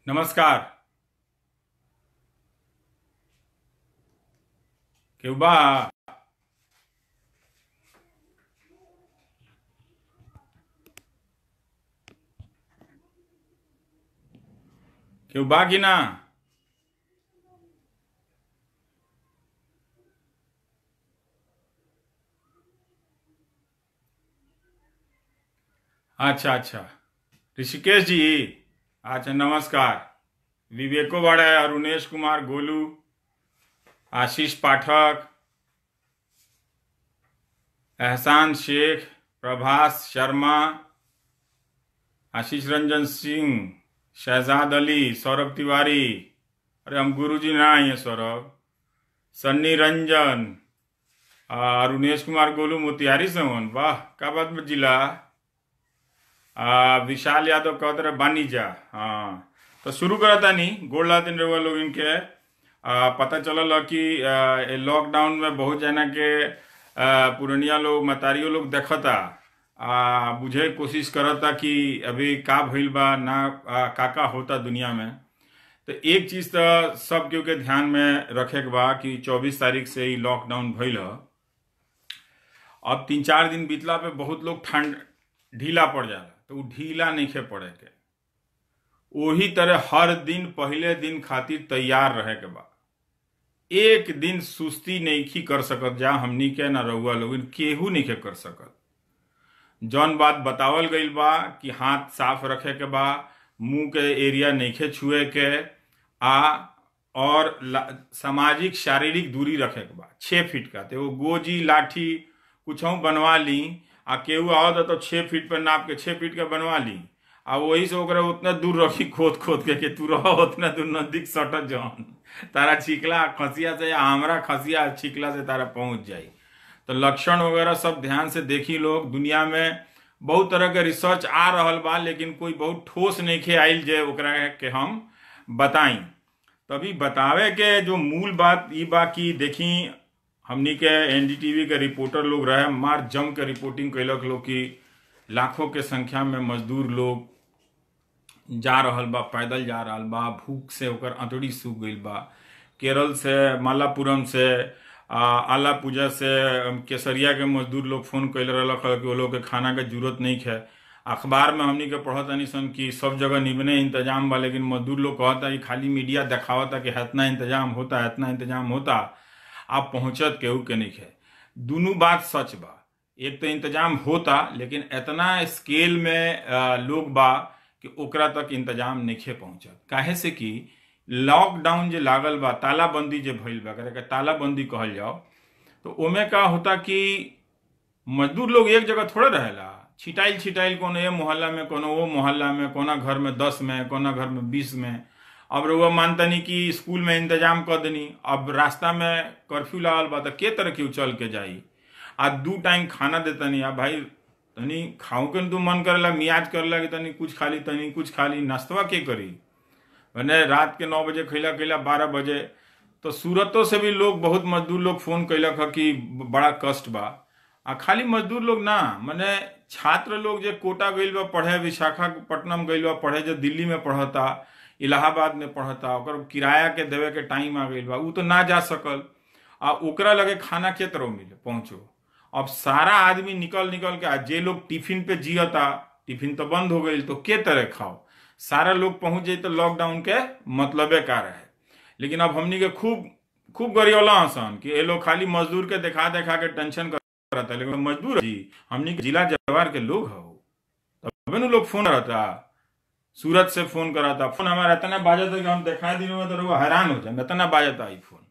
नमस्कार केहू बा केहू बा कि ना अच्छा अच्छा ऋषिकेश जी अच्छा नमस्कार विवेको बड़े अरुणेश कुमार गोलू आशीष पाठक एहसान शेख प्रभास शर्मा आशीष रंजन सिंह शहजाद अली सौरभ तिवारी अरे हम गुरुजी ना आए हैं सौरभ सन्नी रंजन आ, अरुणेश कुमार गोलू मोतिहारी से हन वाह का बात में जिला आ, विशाल यादव कहत रहे बानीजा हाँ तो शुरू करता नहीं गोला दिन रहुआ लोग इनके आ, पता चलल ह कि आ, ए लॉकडाउन में बहुत जना के आ, पुरनिया लोग मतारियो लोग देखता आ बुझे के कोशिश करता कि अभी का भइल बा ना आ, का का होता दुनिया में तो एक चीज तो सब केहू के ध्यान में रखे के बा कि 24 तारीख से ही लॉकडाउन भइल ह अब तीन चार दिन बीतला पे बहुत लोग ठंड ढीला पड़ जाला तो उ ढीला नहीं पड़े के वही तरह हर दिन पहले दिन खातिर तैयार रहे के बा एक दिन सुस्ती नहीं कर सकत जा हमनी के ना रहुआ लोग केहू नहीं के कर सकत जौन बात बतावल गईल बा कि हाथ साफ रखे के बा मुंह के एरिया नहीं छुए के आ और ला- सामाजिक शारीरिक दूरी रखे के बा छः फीट का तो एगो गोजी लाठी कुछ बनवा ली आ केहू आवत तो छः फीट पर नाप के छः फीट का बनवा ली आ वही से ओकरा उतना दूर रखी खोद खोद के कि तू रह उतना दूर नजदीक सटत जौन तारा छिकला खसिया से या हमरा खसिया छिकला से तारा पहुंच जाई तो लक्षण वगैरह सब ध्यान से देखी लोग दुनिया में बहुत तरह के रिसर्च आ रहल बा लेकिन कोई बहुत ठोस नहीं खे आइल जे ओकरा के हम बताई तभी बतावे के जो मूल बात ई बा कि देखी हमनी के एनडीटीवी के रिपोर्टर लोग रहे मार जम के रिपोर्टिंग कैलक लोग कि लाखों के संख्या में मजदूर लोग जा रहल बा पैदल जा रहल बा भूख से ओकर अंतड़ी सूख गईल बा केरल से मालापुरम से आ, आला पूजा से अम, केसरिया के मजदूर लोग फोन कैल रहलक ह कि वो लोग के खाना के जरूरत नहीं है अखबार में हमनी के पढ़त तनी सन कि सब जगह निमने इंतजाम बा लेकिन मजदूर लोग कहता कि खाली मीडिया दिखावता कि इतना इंतजाम होता इतना इंतजाम होता आप पहुंचत केहू के नहीं है दोनों बात सच बा एक तो इंतजाम होता लेकिन इतना स्केल में आ, लोग बा कि ओकरा तक इंतजाम नहीं पहुंचत काहे से कि लॉकडाउन जे लागल बा तालाबंदी जे भइल बा एकरा के तालाबंदी कहल जाओ तो ओमे का होता कि मजदूर लोग एक जगह थोड़े रहेला छिटाइल छिटाइल कोनो ये मोहल्ला में कोनो वो मोहल्ला में कोना घर में दस में कोना घर में बीस में अब रउआ मानतनी कि स्कूल में इंतजाम कर देनी अब रास्ता में कर्फ्यू लागल बा तो के तरह के चल के जाई आ दू टाइम खाना देतनी आ भाई तनी खाऊ के न तू मन करेला मियाज करेला कि तनी कुछ खाली तनी कुछ खाली नाश्तवा के करी मैंने रात के नौ बजे खैला खैला बारह बजे तो सूरतों से भी लोग बहुत मजदूर लोग फोन कैलक ह कि बड़ा कष्ट बा आ खाली मजदूर लोग ना मने छात्र लोग जे कोटा गइल बा पढ़े विशाखापट्टनम गइल बा पढ़े जो दिल्ली में पढ़ता इलाहाबाद में पढ़ता ओकर किराया के देवे के टाइम आ गइल बा उ तो ना जा सकल आ ओकरा लगे खाना के तरह मिले पहुंचो अब सारा आदमी निकल निकल के आ जे लोग टिफिन पे जियता टिफिन तो बंद हो गई तो के तरह खाओ सारा लोग पहुंच जाए तो लॉकडाउन के मतलबे का रहे लेकिन अब हमनी के खूब खूब गरियोला हसन कि ये लोग खाली मजदूर के देखा देखा के टेंशन करता लेकिन मजदूर जी हमनी के जिला जवार के लोग हो तबे नु लोग फोन करता सूरत से फोन कराता फोन हमारा इतना बाजता कि हम दिखाई दिन में तो लोग हैरान हो जाए इतना बाजता आई फोन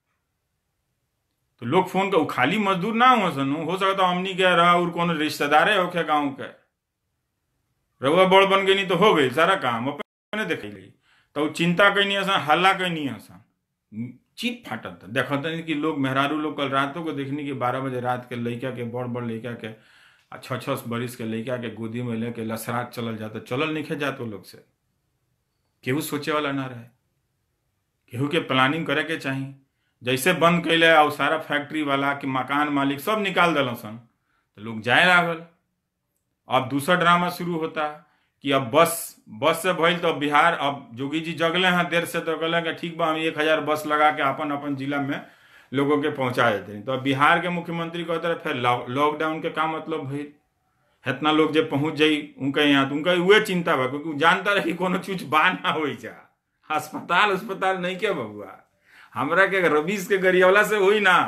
तो लोग फोन कर खाली मजदूर ना हो सन हो सकता हमनी के रहा और कौन रिश्तेदारे होके गांव के रउआ बड़ बन गई तो हो गई सारा काम अपने देख ली तो उ चिंता कैनी हसन हल्ला कैनी हसन चीत फाटत देखत नहीं कि लोग मेहरारू लोग कल रातों को देखनी कि बारह बजे रात के लड़का के बड़ बड़ लड़का के आ छः छः बरिस के लड़का के गोदी में लेके लसरात चलल जाता चलल नहीं जात वो लोग से केहू सोचे वाला ना रहे केहू के प्लानिंग करे के चाहिए जैसे बंद कैले और सारा फैक्ट्री वाला कि मकान मालिक सब निकाल दिल सन तो लोग जाए लागल अब दूसरा ड्रामा शुरू होता कि अब बस बस से भइल तो बिहार अब जोगी जी जगले हैं देर से तो कहले कि ठीक बा हम एक हजार बस लगा के अपन अपन जिला में लोगों के पहुंचा देते हैं तो अब बिहार के मुख्यमंत्री कहते रहे फिर लॉकडाउन के का मतलब भइल इतना लोग जब पहुंच जाई उनका यहाँ तो उनका उहे चिंता बा क्योंकि उ जानता रहे कि कोनो चीज बा ना हो जा अस्पताल अस्पताल नहीं के बबुआ हमरा के रबीस के गरियावला से होई ना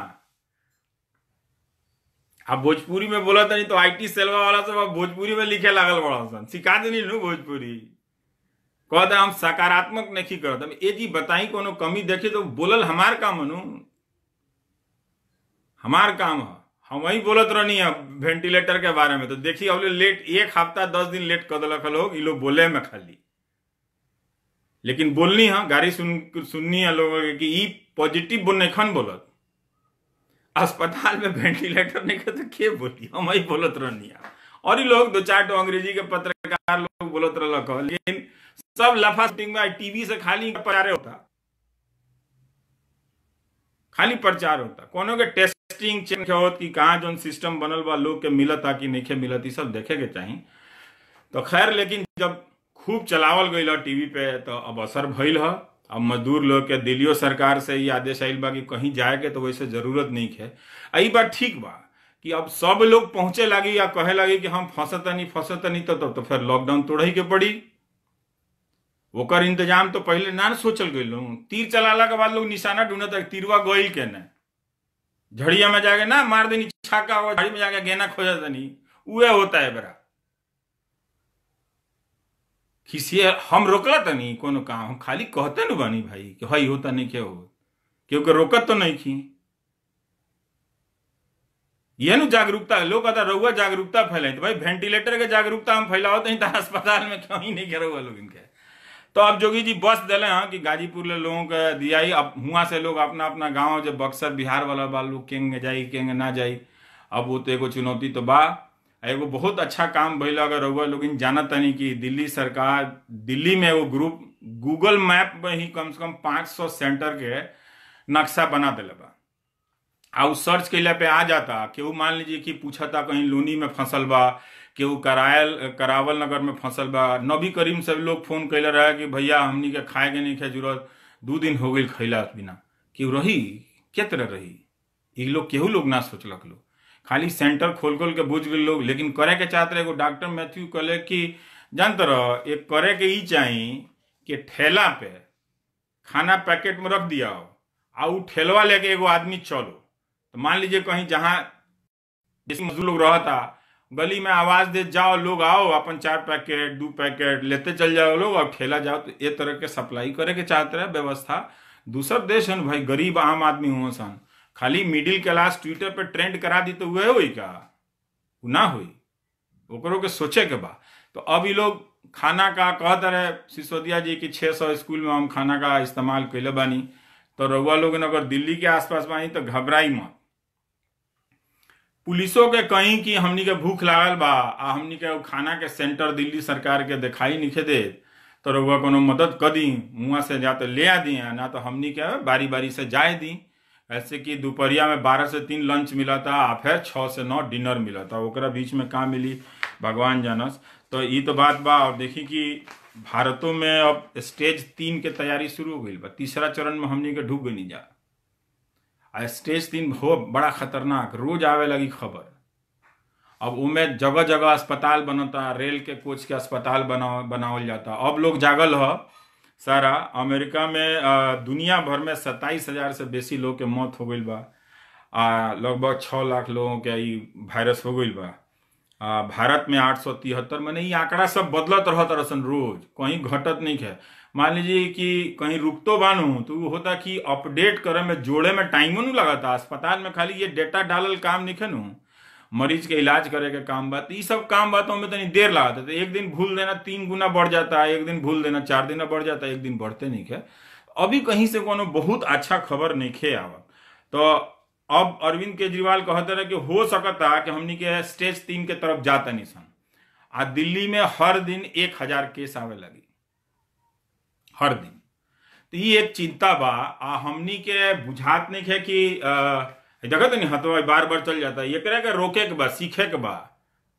अब भोजपुरी में बोला नहीं तो आईटी सेलवा वाला सब अब भोजपुरी में लिखे लागल बड़ा सन सिखा देनी नु भोजपुरी कहते हम सकारात्मक नहीं करत हम ए जी बताई कोनो कमी देखी तो बोलल हमार काम है नु हमार काम है हम वही बोलत रहनी है वेंटिलेटर के बारे में तो देखिए अब लेट एक हफ्ता दस दिन लेट कर दिलक लोग ये लोग बोले में खाली लेकिन बोलनी है गाड़ी सुन सुननी है लोगों की ई पॉजिटिव बोल नहीं बोलत अस्पताल में वेंटिलेटर नहीं करते के बोली हम ही बोलत रहनी है और ही लोग दो चार तो अंग्रेजी के पत्रकार लोग बोलत रहलक ह, लेकिन सब लफा शूटिंग में टीवी से खाली प्रचार होता खाली प्रचार होता कोनो के टेस्टिंग चेक होत कि कहाँ जोन सिस्टम बनल बा लोग के मिलता कि नहीं मिलत ई सब देखे के चाही तो खैर लेकिन जब खूब चलावल गई टीवी पे तो अब असर भइल ह अब मजदूर लोग के दिल्लियो सरकार से ये आदेश आइल बा कि कहीं जाए के तो वैसे जरूरत नहीं है आई बात ठीक बा कि अब सब लोग पहुंचे लगी या कहे लगी कि हम फंसतनी फंसतनी तो तब तो फिर लॉकडाउन तोड़ही के पड़ी ओकर इंतजाम तो पहले ना न सोचल गई लोग तीर चलाला के बाद लोग निशाना ढूंढत है तीरवा गईल के न झड़िया में जाके ना मार देनी छाका हुआ झड़ी में जाके गेना खोजा देनी उहे होता है बरा खिसिए हम रोकला तो नहीं कोनो काम हम खाली कहते न बानी भाई कि हई होता नहीं क्या हो क्योंकि रोकत तो नहीं खी ये नु जागरूकता लोग कहता रहुआ जागरूकता फैलाई तो भाई वेंटिलेटर के जागरूकता हम फैलाओ तो तो अस्पताल में क्यों ही नहीं कह रहुआ लोग इनके तो अब जोगी जी बस दिले हैं कि गाजीपुर ले लोगों के दिया ही अब हुआ से लोग अपना अपना गांव जो बक्सर बिहार वाला बा लोग केंगे जाई केंगे ना जाई अब वो तो एगो चुनौती तो बा एगो बहुत अच्छा काम भइल अगर रहुआ लोग जानत तनी कि दिल्ली सरकार दिल्ली में एगो ग्रुप गूगल मैप में ही कम से कम 500 सेंटर के नक्शा बना दिले बा आ उ सर्च कैला पे आ जाता केहू मान लीजिए कि पूछता कहीं लूनी में फंसल बा केहू करायल करावल नगर में फंसल बा नबी करीम से लोग फोन कैले रहे कि भैया हमनी के खाए के नहीं खाए जरूरत दू दिन हो गई खैला बिना केहू रही के तरह रही ई लोग केहू लोग ना सोचलक लोग खाली सेंटर खोल खोल के बुझ गए लोग लेकिन करे के चाहते रहे एगो डॉक्टर मैथ्यू कहले कि जानते रह एक करे के ई चाही कि ठेला पे खाना पैकेट में रख दिया हो आ उ ठेलवा लेके एगो आदमी चलो तो मान लीजिए कहीं जहाँ जैसे मजदूर लोग रहता गली में आवाज दे जाओ लोग आओ अपन चार पैकेट दो पैकेट लेते चल जाओ लोग और ठेला जाओ तो ये तरह के सप्लाई करे के चाहते रहे व्यवस्था दूसर देश है न भाई गरीब आम आदमी हुआ सन खाली मिडिल क्लास ट्विटर पे ट्रेंड करा दी तो वह हुई का उ ना हुई ओकरो के सोचे के बा तो अब ये लोग खाना का कहते रहे सिसोदिया जी की 600 स्कूल में हम खाना का इस्तेमाल कैले बानी तो रउआ लोग अगर दिल्ली के आसपास बानी तो घबराई मत पुलिसों के कहीं कि हमनी के भूख लागल बा आ हमनी के खाना के सेंटर दिल्ली सरकार के दिखाई नहीं दे तो रउआ कोनो मदद कर दी मुआ से जा तो ले आ दी ना तो हमनी के बारी बारी से जाए दी ऐसे कि दोपहरिया में बारह से तीन लंच मिला था आ फिर छः से नौ डिनर मिला था ओकरा बीच में का मिली भगवान जानस तो ये तो बात बा और देखी कि भारतों में अब स्टेज तीन के तैयारी शुरू हो गई बा तीसरा चरण में हमनी के ढूक गई जा आ स्टेज तीन हो बड़ा खतरनाक रोज आवे लगी खबर अब उमे जगह जगह अस्पताल बनता रेल के कोच के अस्पताल बना बनावल जाता अब लोग जागल ह सारा अमेरिका में आ, दुनिया भर में सत्ताईस हजार से बेसी लोग के मौत हो गई बा आ लगभग छः लाख लोगों के ई वायरस हो गई बा आ, भारत में आठ सौ तिहत्तर मैंने ये आंकड़ा सब बदलत रहत रसन रोज कहीं घटत नहीं है मान लीजिए कि कहीं रुकतो बानू तो वो होता कि अपडेट करे में जोड़े में टाइमो नहीं लगाता अस्पताल में खाली ये डेटा डालल काम नहीं नु मरीज के इलाज करे के काम बा तो ये सब काम बातों में तनी देर लगाता तो एक दिन भूल देना तीन गुना बढ़ जाता है एक दिन भूल देना चार दिन बढ़ जाता है एक दिन बढ़ते नहीं है अभी कहीं से कोनो बहुत अच्छा खबर नहीं खे आवत तो अब अरविंद केजरीवाल कहते रहे कि हो सकता कि हमनी के स्टेज तीन के तरफ जाता नहीं सन आ दिल्ली में हर दिन एक हजार केस आवे लगी हर दिन तो ये एक चिंता बा आ हमनी के बुझात नहीं है कि देखत नहीं हथवा बार बार चल जाता है एकरा के रोके के बा सीखे के बा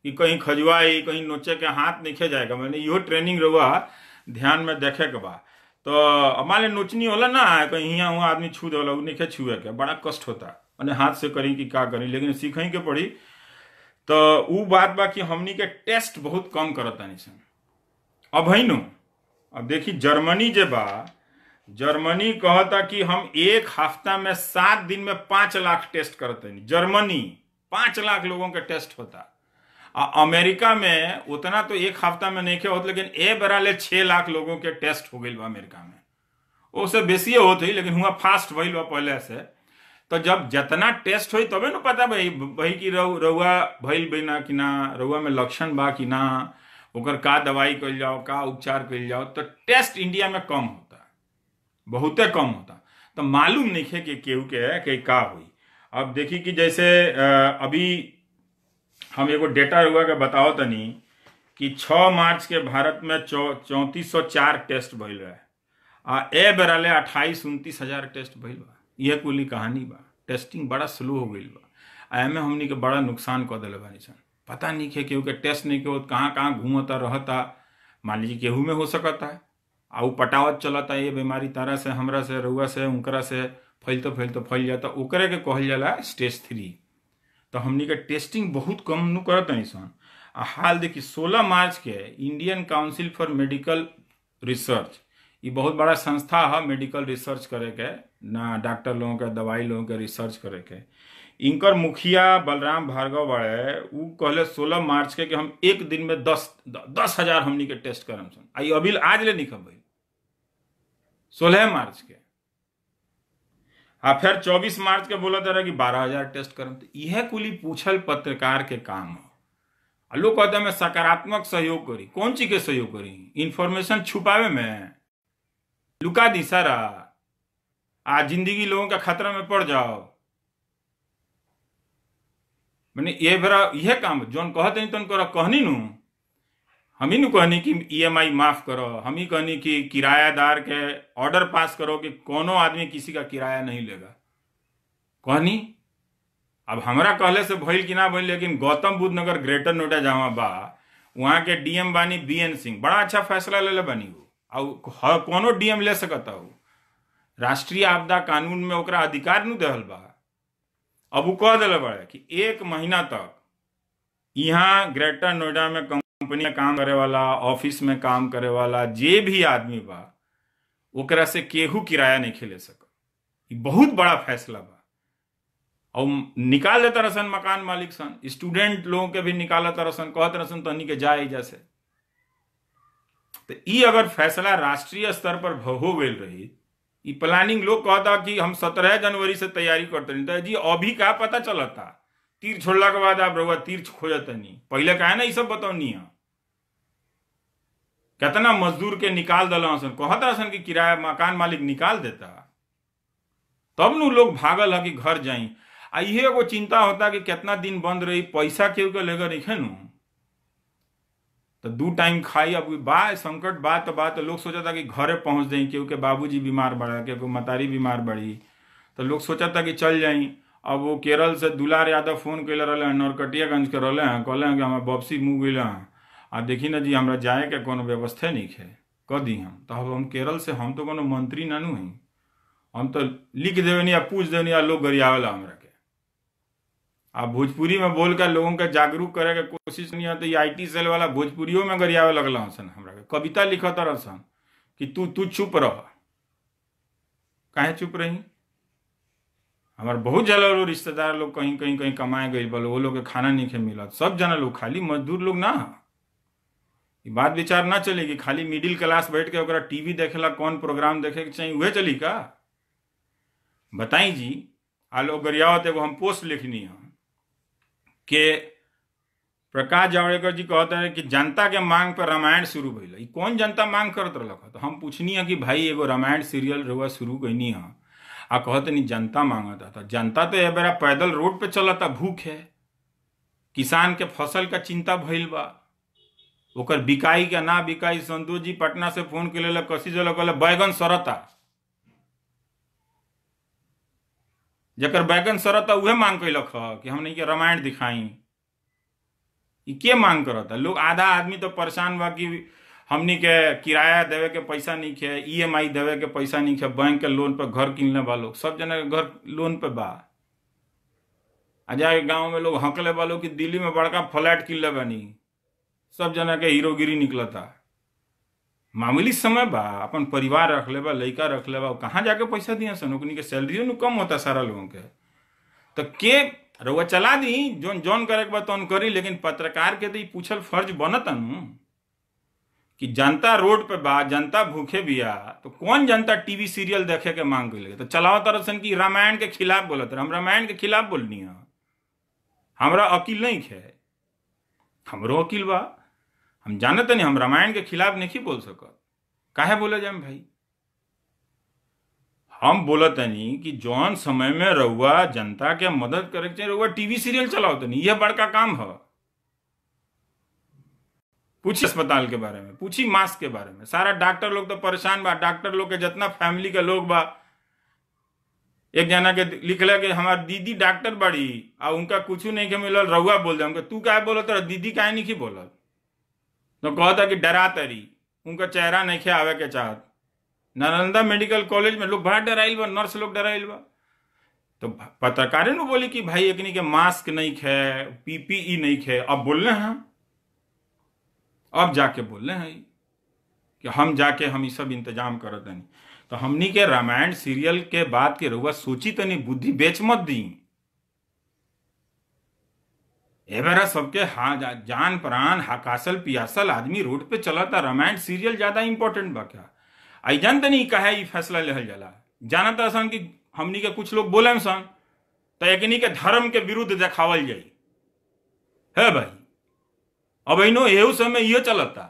कि कहीं खजुआई कहीं नोचे के हाथ नहीं खे जाएगा मैंने इहो ट्रेनिंग रहुआ ध्यान में देखे के बा तो हमारे नोचनी होला ना कहीं यहाँ हुआ आदमी छू देला उ नहीं छुए के बड़ा कष्ट होता मैंने हाथ से करी कि का करी लेकिन सीखें के पड़ी तो उ बात बा कि हमनी के टेस्ट बहुत कम करतानी सन अब है नु अब देखी जर्मनी जे बा जर्मनी कहता कि हम एक हफ्ता में सात दिन में पांच लाख टेस्ट करते हैं जर्मनी पांच लाख लोगों के टेस्ट होता आ अमेरिका में उतना तो एक हफ्ता में नहीं होता लेकिन ए बरा ले छह लाख लोगों के टेस्ट हो गई बा अमेरिका में उससे बेसिए होत ही लेकिन हुआ फास्ट भइल बा पहले से तो जब जितना टेस्ट होई तबे न पता भाई भाई कि रउ रउआ भइल बिना कि ना रउआ में लक्षण बा कि ना ओकर का दवाई कइल जाओ का उपचार कइल जाओ तो टेस्ट इंडिया में कम होता बहुते कम होता तो मालूम नहीं है कि केहू के कि का हुई अब देखी कि जैसे अ, अभी हम एगो डेटा हुआ के बताओ तनी कि 6 मार्च के भारत में चौंतीस सौ चार टेस्ट भइल रहे आ ए बेराले अट्ठाईस उनतीस हजार टेस्ट भइल बा यह कुली कहानी बा टेस्टिंग बड़ा स्लो हो गईल बा आ एमे हमनी के बड़ा नुकसान कर दिले बानी सन पता नहीं है केहू के टेस्ट नहीं के कहाँ कहाँ घूमता रहता मान लीजिए केहू में हो सकता है आ उ पटावत चलता ये बीमारी तारा से हमरा से रउआ से उनकरा से फैलते फैलते फैल जाता ओकरे के कहल जाला स्टेज थ्री तो हमनी के टेस्टिंग बहुत कम नु करत नहीं सन आ हाल देखी 16 मार्च के Indian council for medical research ये बहुत बड़ा संस्था है मेडिकल रिसर्च करे के ना डॉक्टर लोगों के दवाई लोगों के रिसर्च करे के इनकर मुखिया बलराम भार्गव बड़े उ कहले 16 मार्च के कि हम एक दिन में दस दस हजार हमनी के टेस्ट करम सन आई अभी आज ले निकल भाई सोलह मार्च के आ फिर चौबीस मार्च के बोला रहा कि बारह हजार टेस्ट करम तो यह कुली पूछल पत्रकार के काम हो आ लोग कहते हैं मैं सकारात्मक सहयोग करी कौन चीज के सहयोग करी इंफॉर्मेशन छुपावे में लुका दी सारा आ जिंदगी लोगों का खतरा में पड़ जाओ मैंने ये बेरा यह काम जौन कहते नहीं तन करो कहनी नु हम ही नु कहनी कि ईएमआई माफ करो हम ही कहनी कि किरायादार के ऑर्डर पास करो कि कोनो आदमी किसी का किराया नहीं लेगा कहनी अब हमरा कहले से भइल कि ना भइल लेकिन गौतम बुद्ध नगर ग्रेटर नोएडा जहाँ बा वहाँ के डीएम बानी बी एन सिंह बड़ा अच्छा फैसला ले ले बानी वो और कोनो डीएम ले सकता हो राष्ट्रीय आपदा कानून में ओकरा अधिकार नु देहल बा अब वो कह दिले बड़े कि एक महीना तक यहाँ ग्रेटर नोएडा में कंपनी में काम करे वाला ऑफिस में काम करे वाला जे भी आदमी बा ओकरा से केहू किराया नहीं खेले सक ई बहुत बड़ा फैसला बा और निकाल देता रसन मकान मालिक सन स्टूडेंट लोगों के भी निकालत रसन कहत रसन तनी के जाए जैसे तो ई अगर फैसला राष्ट्रीय स्तर पर हो गई रही ई प्लानिंग लोग कहता कि हम सत्रह जनवरी से तैयारी करते नहीं तो जी अभी का पता चलता तीर छोड़ला के बाद आप रहुआ तीर खोजत नहीं पहले कहे ना ये सब बतौनी है कितना मजदूर के निकाल दिला सन कहता सन कि किराया मकान मालिक निकाल देता तब नु लोग भागल है कि घर जाई आ इहे एगो चिंता होता कि कितना दिन बंद रही पैसा केहू के लेकर रखे नु तो दू टाइम खाई अब बा संकट बा तो बा तो लोग सोचा था कि घरे पहुंच जाई केहू के बाबूजी बीमार बड़ा केहू मतारी बीमार बड़ी तो लोग सोचा था कि चल जाई अब वो केरल से दुलार यादव फोन कैले रहे हैं नरकटियागंज के रहे हैं कहले हैं कि हमारे वापसी मुँह गई हैं आ देखी ना जी हमरा जाए के कोनो व्यवस्था नहीं है कह दी हम तो अब हम केरल से हम तो कोनो मंत्री ना नु हई हम तो लिख देवे नहीं या पूछ देवे नहीं या लोग गरियावेला हमरा के आप भोजपुरी में बोल कर लोगों के जागरूक करे के कोशिश नहीं है तो ये आई सेल वाला भोजपुरियों में गरियावे लगल सन हमरा के कविता लिखत रसन कि तू तू चुप रह काहे चुप रही हमार बहुत जला लोग रिश्तेदार लोग कहीं कहीं कहीं कमाए गई बोलो वो लोग के खाना नहीं खे मिलत सब जना लोग खाली मजदूर लोग ना ये बात विचार ना चलेगी खाली मिडिल क्लास बैठ के ओकरा टीवी देखेला कौन प्रोग्राम देखे के चाहिए वह चली का बताई जी आ लोग गरियावत एगो हम पोस्ट लिखनी है कि प्रकाश जावड़ेकर जी कहते हैं कि जनता के मांग पर रामायण शुरू भइल ई कौन जनता मांग करत रहलक तो हम पूछनी है कि भाई एगो रामायण सीरियल रुआ शुरू कैनी है आ कहते नहीं जनता मांगता था जनता तो बेरा पैदल रोड पे चलता भूख है किसान के फसल का चिंता भइल बा ओकर बिकाई के ना बिकाई संतोष जी पटना से फोन के लेल कसी जल कहले बैगन सरता जकर बैगन सरता उहे मांग कैलक ह कि हमने के रामायण दिखाई ई के मांग करता लोग आधा आदमी तो परेशान बा कि हमनी के किराया देवे के पैसा नहीं खे ईएमआई देवे के पैसा नहीं खे बैंक के लोन पे घर किनले बा लोग सब जना के घर लोन पे बा आ जाके गांव में लोग हंकले बा लोग कि दिल्ली में बड़का फ्लैट किनले बानी सब जना के हीरोगिरी निकलता मामूली समय बा अपन परिवार रख ले बा लड़का रख ले बा कहाँ जाके पैसा दिया सन ओकनी के सैलरियो नु कम होता सारा लोगों के तो के रउआ चला दी जोन जौन करे के बा तौन करी लेकिन पत्रकार के तो ई पूछल फर्ज बनता नु कि जनता रोड पे बा जनता भूखे बिया तो कौन जनता टीवी सीरियल देखे के मांग कर तो चलाओ तरह सन कि रामायण के खिलाफ बोलत रहे हम रामायण के खिलाफ बोलनी है हमरा अकील नहीं है हमरो अकील बा हम जानत नहीं हम रामायण के खिलाफ नहीं बोल सकत काहे बोले जाए भाई हम बोलत नहीं कि जौन समय में रउआ जनता के मदद करे के चाहिए रउआ टीवी सीरियल चलाओ तनी यह बड़का काम है पूछी अस्पताल के बारे में पूछी मास्क के बारे में सारा डॉक्टर लोग तो परेशान बा डॉक्टर लोग के जितना फैमिली के लोग बा एक जना के लिखला कि हमार दीदी डॉक्टर बड़ी आ उनका कुछ नहीं के मिलल रउआ बोल दे हमके तू काहे बोलत रह दीदी काहे नहीं की बोलत तो कहता कि डरा तरी उनका चेहरा नहीं खे आवे के चाहत नालंदा मेडिकल कॉलेज में लोग बड़ा डराइल बा नर्स लोग डराइल बा तो पत्रकारे नु बोली कि भाई एकनी के मास्क नहीं खे पीपीई नहीं खे अब बोल रहे हैं अब जाके बोल रहे हैं कि हम जाके हम ये सब इंतजाम करत नहीं तो हमनी के रामायण सीरियल के बाद के रउआ सोची तनी बुद्धि बेच मत दी एबेरा सबके हाँ जा, जान प्राण हकासल पियासल आदमी रोड पे चला था रामायण सीरियल ज्यादा इंपॉर्टेंट बा क्या आई जानते नहीं कहा ई फैसला लेहल जाला जानत सन कि हमनी के कुछ लोग बोले सन तो एकनी के धर्म के विरुद्ध देखावल जाई है भाई अब इनो एहू समय ये चलता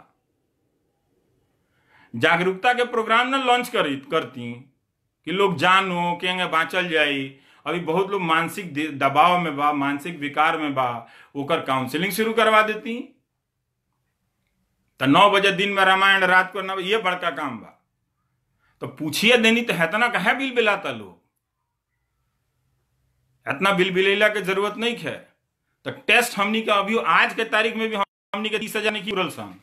जागरूकता के प्रोग्राम ना लॉन्च करी करती कि लोग जानो केंगे बाँचल जाई अभी बहुत लोग मानसिक दबाव में बा मानसिक विकार में बा ओकर काउंसलिंग शुरू करवा देती तो नौ बजे दिन में रामायण रात को नौ ये बड़का काम बा तो पूछिए देनी तो इतना कहे बिल बिलाता लोग इतना बिल बिलेला के जरूरत नहीं है तो टेस्ट हमनी का अभी आज के तारीख में भी हमनी के तीस हजार नहीं सन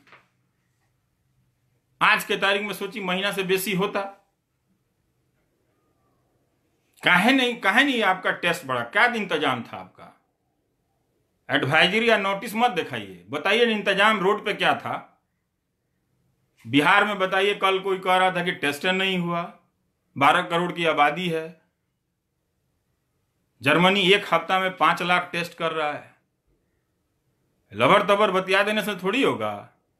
आज के तारीख में सोची महीना से बेसी होता काहे नहीं काहे नहीं आपका टेस्ट बढ़ा क्या इंतजाम था आपका एडवाइजरी या नोटिस मत दिखाइए बताइए इंतजाम रोड पे क्या था बिहार में बताइए कल कोई कह रहा था कि टेस्ट नहीं हुआ बारह करोड़ की आबादी है जर्मनी एक हफ्ता में पांच लाख टेस्ट कर रहा है लबर तबर बतिया देने से थोड़ी होगा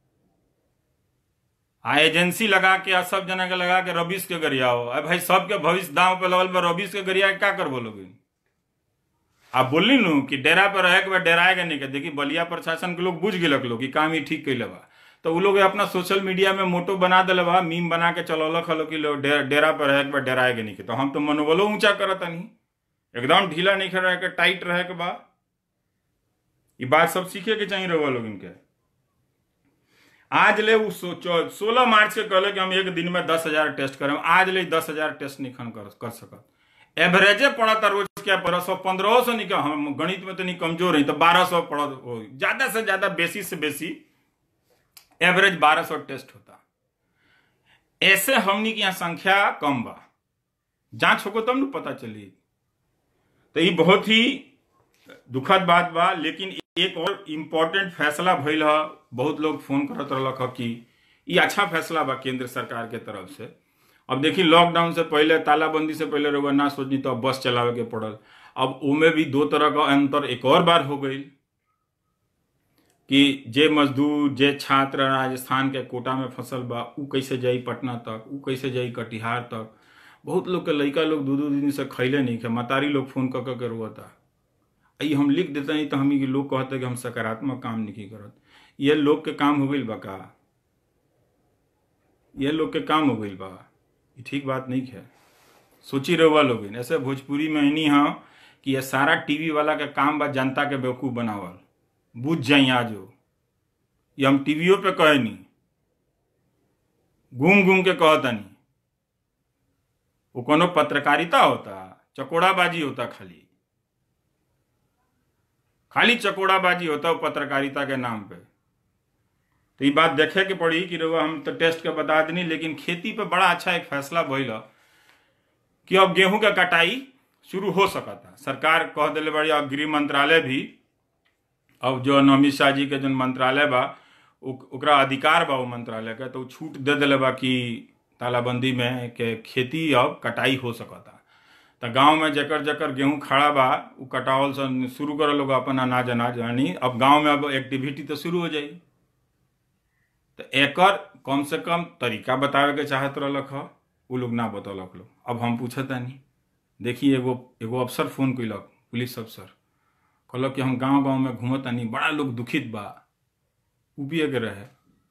आ एजेंसी लगा के आ सब जना के लगा के रबीस के गरियाओ अरे भाई सबके भविष्य दांव पे लगल बा रबीस के गरिया क्या कर बोलोगे आप बोली नु कि डेरा पर रहे के बाद डेराएगा नहीं के देखी बलिया प्रशासन के लोग बुझ गिलक लोग कि काम ही ठीक कैले बा तो वो लोग अपना सोशल मीडिया में मोटो बना दिले बा मीम बना के चलौलक हलो कि लोग डेरा पर रहे के बाद डेराएगा नहीं के तो हम तो मनोबलो ऊंचा करत नहीं एकदम ढीला नहीं रहे के टाइट रहे के बा ये बात सब सीखे के चाहिए रहुआ लोग इनके आज ले वो सोलह मार्च के कहले कि हम एक दिन में दस हजार टेस्ट करें आज ले दस हजार टेस्ट नहीं कर, कर सकत एवरेजे पड़ा रोज क्या पंद्रह सौ पंद्रह सौ निकल हम गणित में तो नहीं कमजोर है तो बारह सौ पड़ा ज्यादा से ज्यादा बेसी से बेसी एवरेज बारह सौ टेस्ट होता ऐसे हमनी की यहाँ संख्या कम बा जांच होको तब न पता चली तो ये बहुत ही दुखद बात बा लेकिन एक और इम्पोर्टेंट फैसला भइल है बहुत लोग फोन करत रहलक कि ये अच्छा फैसला बा केंद्र सरकार के तरफ से अब देखी लॉकडाउन से पहले तालाबंदी से पहले रहुआ ना सोचनी तो अब बस चलावे के पड़ल अब उमें भी दो तरह का अंतर एक और बार हो गई कि जे मजदूर जे छात्र राजस्थान के कोटा में फसल बा उ कैसे जाई पटना तक उ कैसे जाई कटिहार तक बहुत लोग के लड़का लोग दो दो दिन से खैले नहीं खे मतारी लोग फोन कर कर रोता ये हम लिख देते नहीं तो हम लोग कहते कि हम सकारात्मक काम नहीं करत ये लोग के काम हो गई बा का ये लोग के काम हो गई बा ये ठीक बात नहीं है सोची रहुआ लोग ऐसे भोजपुरी में नहीं हाँ कि ये सारा टीवी वाला के काम बा जनता के बेवकूफ़ बनावल बुझ जाई आज ये हम टीवियों पे कहे नहीं घूम घूम के कहता नहीं वो कोनो पत्रकारिता होता चकोड़ाबाजी होता खाली खाली चकोड़ाबाजी होता है पत्रकारिता के नाम पे तो ये बात देखे के पड़ी कि रउआ हम तो टेस्ट के बता देनी लेकिन खेती पे बड़ा अच्छा एक फैसला भइल कि अब गेहूं के कटाई शुरू हो सकता सरकार कह दिले बड़ी अब गृह मंत्रालय भी अब जो अमित शाह जी के जो मंत्रालय बा ओकरा अधिकार बा वो मंत्रालय के तो छूट दे दिले बा कि तालाबंदी में के खेती अब कटाई हो सकता तो गांव में जकर जकर गेहूं खड़ा बा उ कटावल सन शुरू कर लोग अपन अनाज अनाज यानी अब गांव में अब एक्टिविटी तो शुरू हो जाई तो एकर कम से कम तरीका बतावे के चाहत रहलक ह उ लोग ना बतौलक लोग अब हम पूछतानी देखिए एगो एगो अफसर फोन कैलक पुलिस अफसर कहलक कि हम गांव गांव में घूमतानी बड़ा लोग दुखित बा उपिए के रहे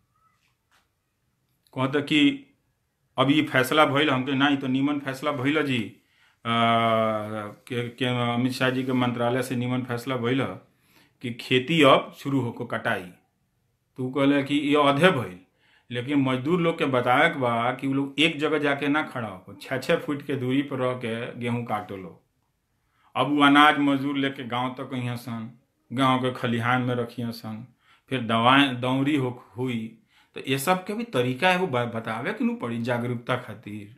कहता कि अब ये फैसला भइल हमके ना तो नीमन फैसला भइल जी आ, के, के अमित शाह जी के मंत्रालय से नीमन फैसला भइल कि खेती अब शुरू होको कटाई तो कहले कि ये अधे भइल लेकिन मजदूर लोग के बतावे के बा कि वो लोग एक जगह जाके ना खड़ा हो छः छः फुट के दूरी पर रह के गेहूं काटो लो अब वो अनाज मजदूर लेके गांव तक अहिया सन गांव के खलिहान में रखिए सन फिर दवाएं दौरी हो हुई तो ये सब के भी तरीका एगो बतावे के नू पड़ी जागरूकता खातिर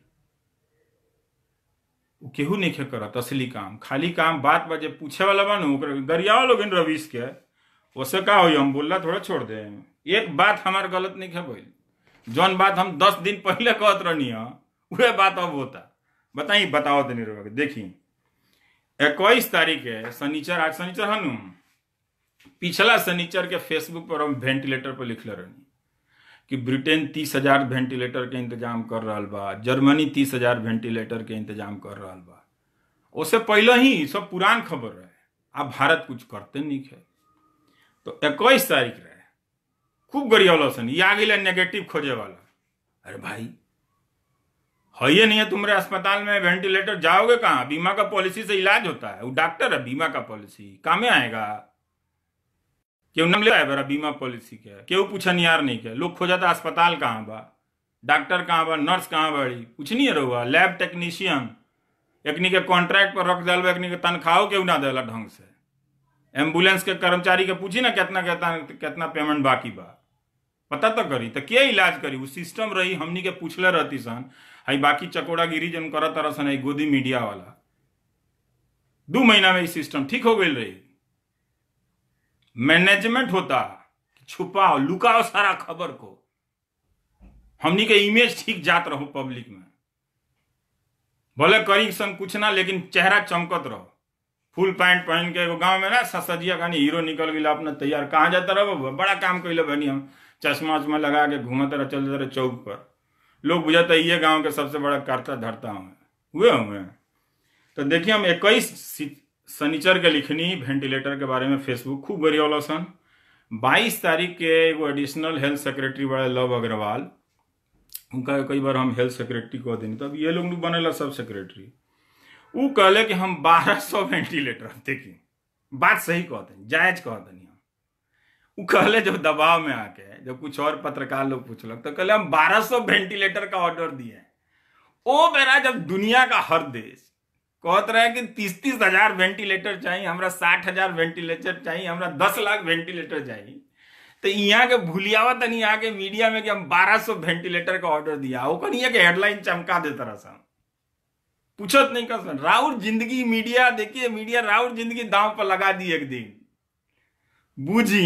केहू नहीं खे करत असली काम खाली काम बात बजे पूछे वाला बा नू गरियाओ लोग रवीश के उससे का हुई हम बोलला थोड़ा छोड़ दे एक बात हमार गलत नहीं खे बोल जौन बात हम दस दिन पहले कहत रहनी वह बात अब होता बताई बताओ तनी रहो देखी इक्कीस तारीख है शनिचर आज शनिचर है नू पिछला शनिचर के फेसबुक पर हम वेंटिलेटर पर लिखले रहनी कि ब्रिटेन तीस हजार वेंटिलेटर के इंतजाम कर रहा बा जर्मनी तीस हजार वेंटिलेटर के इंतजाम कर रहा बा उससे पहले ही सब पुरान खबर रहे अब भारत कुछ करते नहीं है तो इक्कीस तारीख रहे खूब गरियावल सन ये आ गई नेगेटिव खोजे वाला अरे भाई है ये नहीं है तुम्हारे अस्पताल में वेंटिलेटर जाओगे कहाँ बीमा का पॉलिसी से इलाज होता है वो डॉक्टर है बीमा का पॉलिसी काम में आएगा क्यों नाम ले बरा बीमा पॉलिसी के क्यों पूछा नियार नहीं के लोग खोजा था अस्पताल कहाँ बा डॉक्टर कहाँ बा नर्स कहाँ बड़ी कुछ नहीं रहुआ लैब टेक्नीशियन एकनी के कॉन्ट्रैक्ट पर रख दिल एकनी के तनख्वाह क्यों ना दिला ढंग से एम्बुलेंस के कर्मचारी के पूछी ना कितना कितना कितना पेमेंट बाकी बा पता तो करी तो के इलाज करी वो सिस्टम रही हमनी के पूछले रहती सन हई बाकी चकोड़ा गिरी जन करत तरह सन गोदी मीडिया वाला दो महीना में सिस्टम ठीक हो गई रही मैनेजमेंट होता छुपाओ लुकाओ सारा खबर को हमनी के इमेज ठीक जात रहो पब्लिक में भले करी सन कुछ ना लेकिन चेहरा चमकत रहो फुल पैंट पहन के एगो गांव में ना ससजिया खानी हीरो निकल गई अपना तैयार कहाँ जाता रहो बड़ा काम कैले बनी हम चश्मा उश्मा लगा के घूमते रहे चलते रहे चौक पर लोग बुझाता ये गांव के सबसे बड़ा करता धरता हूँ हुए हुए तो देखिए हम इक्कीस शनिचर के लिखनी वेंटिलेटर के बारे में फेसबुक खूब गरियावल सन बाईस तारीख के एगो एडिशनल हेल्थ सेक्रेटरी बड़े लव अग्रवाल उनका कई बार हम हेल्थ सेक्रेटरी कह देनी तब ये लोग बनेला सब सेक्रेटरी वो कहले कि हम बारह सौ वेंटिलेटर देखी बात सही कहते हैं जायज कहते नहीं हम वो कहले जब दबाव में आके जब कुछ और पत्रकार लोग पूछलक तो कहले हम बारह सौ वेंटिलेटर का ऑर्डर दिए ओ मेरा जब दुनिया का हर देश कहत रहे कि तीस तीस हजार वेंटिलेटर चाहिए हमरा साठ हजार वेंटिलेटर चाहिए हमरा दस लाख वेंटिलेटर चाहिए तो यहाँ के भूलियावा तनी आके मीडिया में कि हम बारह सौ वेंटिलेटर का ऑर्डर दिया वो कहीं के हेडलाइन चमका देता रहा सन पूछत नहीं कर सन राउर जिंदगी मीडिया देखिए मीडिया राउर जिंदगी दांव पर लगा दी एक दिन बूझी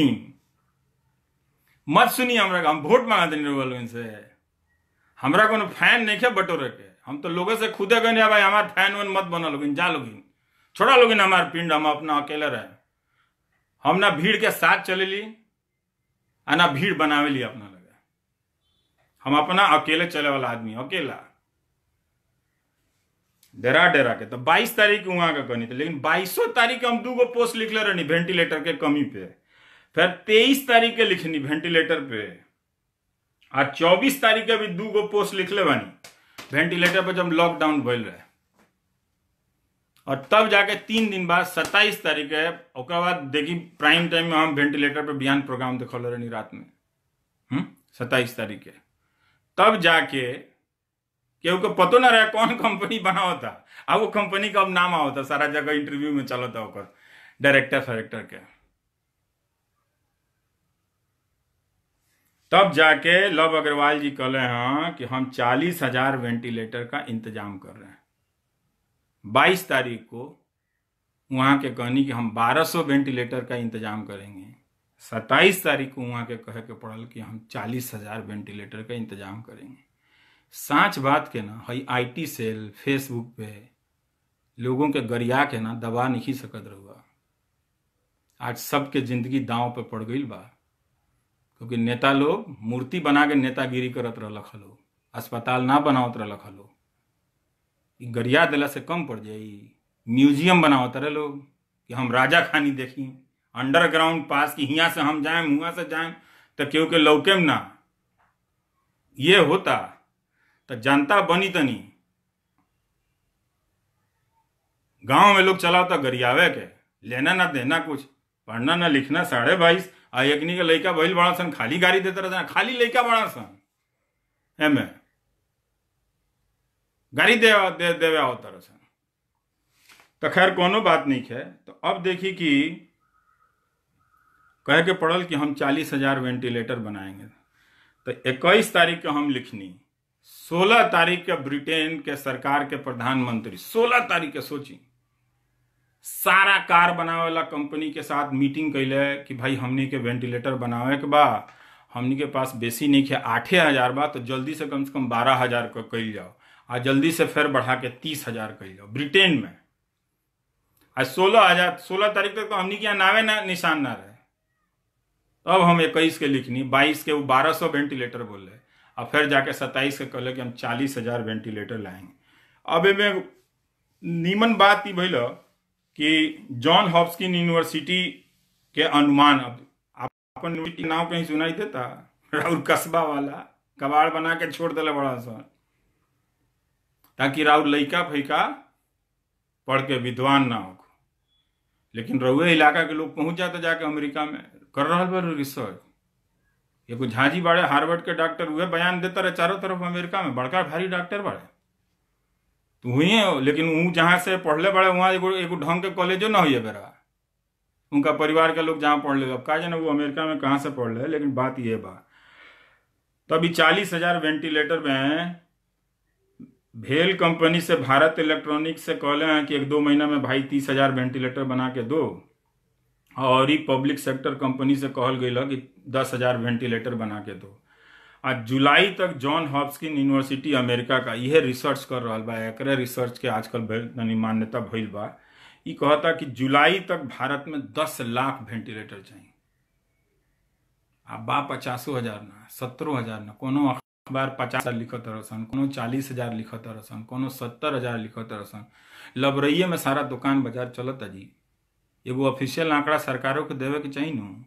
मत सुनिए हमरा हम वोट मांगा देने वालों इनसे हमरा कोनो फैन नहीं है बटोरे के हम तो लोगों से खुदे गए भाई हमारे फैन वन मत बना लोगिन जा लोगिन छोड़ा लोगिन हमारे पिंड हम अपना अकेले रहे हम ना भीड़ के साथ चले ली आ ना भीड़ बनावे ली अपना लगे हम अपना अकेले चले वाला आदमी अकेला डेरा डेरा के तो 22 तारीख वहां का कहनी थी लेकिन बाईसों तारीख हम दू गो पोस्ट लिखले रहनी वेंटिलेटर के कमी पे फिर तेईस तारीख के लिखनी वेंटिलेटर पे आ चौबीस तारीख के भी दू गो पोस्ट लिखले बानी वेंटिलेटर पे जब लॉकडाउन भइल रहे और तब जाके तीन दिन बाद सत्ताईस तारीख है ओकर बाद देखी प्राइम टाइम में हम वेंटिलेटर पे बिहान प्रोग्राम देखल रहनी रात में हम्म सत्ताईस तारीख के तब जाके केहू को पतो ना रहे कौन कंपनी बनाओ था अब वो कंपनी का अब नाम आओ था सारा जगह इंटरव्यू में चलो था ओकर डायरेक्टर फायरेक्टर के तब जाके लव अग्रवाल जी कहले हैं कि हम चालीस हजार वेंटिलेटर का इंतजाम कर रहे हैं बाईस तारीख को वहाँ के कहनी कि हम बारह सौ वेंटिलेटर का इंतजाम करेंगे सत्ताईस तारीख को वहाँ के कहे के पड़ल कि हम चालीस हजार वेंटिलेटर का इंतजाम करेंगे साँच बात के ना हई आईटी सेल फेसबुक पे लोगों के गरिया के ना दबा नहीं सकत रहुआ आज सबके जिंदगी दांव पे पड़ गई बा क्योंकि नेता लोग मूर्ति बना के नेतागिरी करत रहलक हलो अस्पताल ना बनावत रहलक हलो ई गरिया दिला से कम पड़ जाई म्यूजियम बनावत रहे लोग कि हम राजा खानी देखी अंडरग्राउंड पास कि हियाँ से हम जाएं हुआ से जाएं तो केहू के लौकेम ना ये होता तो जनता बनी तनी गांव में लोग चलावता गरियावे के लेना ना देना कुछ पढ़ना ना लिखना साढ़े बाईस आ एकनी के लइका भइल बड़ा सन खाली गाड़ी देते रहता खाली लइका बड़ा सन एमे गाड़ी दे दे देवे आवत सन तो खैर कोनो बात नहीं है तो अब देखी कि कहे के पड़ल कि हम चालीस हजार वेंटिलेटर बनाएंगे तो इक्कीस तारीख के हम लिखनी सोलह तारीख के ब्रिटेन के सरकार के प्रधानमंत्री सोलह तारीख के सोची सारा कार बनावे वाला कंपनी के साथ मीटिंग कैले कि भाई हमनी के वेंटिलेटर बनावे के बा हमनी के पास बेसी नहीं है आठे हजार बा तो जल्दी से कम से कम बारह हजार का कैल जाओ आ जल्दी से फिर बढ़ा के तीस हजार कैल जाओ ब्रिटेन में आज सोलह हजार सोलह तारीख तक तो हमनी के यहाँ नावे ना निशान ना रहे अब हम इक्कीस के लिखनी बाईस के वो बारह सौ वेंटिलेटर बोल रहे और फिर जाके सत्ताईस के कहले कि हम चालीस हजार वेंटिलेटर लाएंगे अब एमें नीमन बात ई भइल कि जॉन हॉप्किन यूनिवर्सिटी के अनुमान अब अपन यूनिवर्सिटी के नाम कहीं सुनाई देता राउर कस्बा वाला कबाड़ बना के छोड़ दिले बड़ा सा ताकि राउर लइका फैका पढ़ के विद्वान ना हो लेकिन रउए इलाका के लोग पहुंच जाते जाके अमेरिका में कर रहा बा रिसर्च एगो झांझी बाड़े हार्वर्ड के डॉक्टर उहे बयान देता रहे चारों तरफ अमेरिका में बड़का भारी डॉक्टर बाड़े तो हुई है लेकिन वो जहाँ से पढ़ले बड़े वहाँ एगो एगो ढंग के कॉलेजो ना हुई बेरा उनका परिवार के लोग जहाँ पढ़ ले अब का जाने वो अमेरिका में कहाँ से पढ़ ले लेकिन बात ये बा तो अभी चालीस हजार वेंटिलेटर में भेल कंपनी से भारत इलेक्ट्रॉनिक्स से कहले हैं कि एक दो महीना में भाई तीस हजार वेंटिलेटर बना के दो और ही पब्लिक सेक्टर कंपनी से कहल गई कि दस हजार वेंटिलेटर बना के दो आज जुलाई तक जॉन हॉप्किन यूनिवर्सिटी अमेरिका का यह रिसर्च कर रहा बा एकरे रिसर्च के आजकल मान्यता भइल बा ई कहता कि जुलाई तक भारत में दस लाख वेंटिलेटर चाहिए आ बा पचासो हजार ना सत्तरो हजार ना कोनो अखबार पचास हजार लिखत रहसन कोनो चालीस हजार लिखत रहसन कोनो सत्तर हजार लिखत रहसन लबरइये में सारा दुकान बाजार चलत जी एगो ऑफिशियल आंकड़ा सरकारों के देवे के चाहिए नु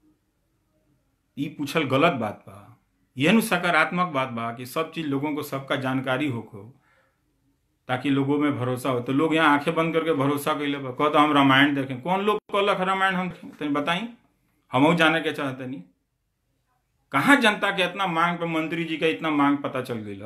ई पूछल गलत बात बा यह नु सकारात्मक बात बा कि सब चीज लोगों को सबका जानकारी होको ताकि लोगों में भरोसा हो तो लोग यहाँ आंखें बंद करके भरोसा कैले बा कहता हम रामायण देखें कौन लोग कहलक रामायण हम तनी बताई हम जाने के चाहते नहीं कहाँ जनता के इतना मांग पे मंत्री जी का इतना मांग पता चल गई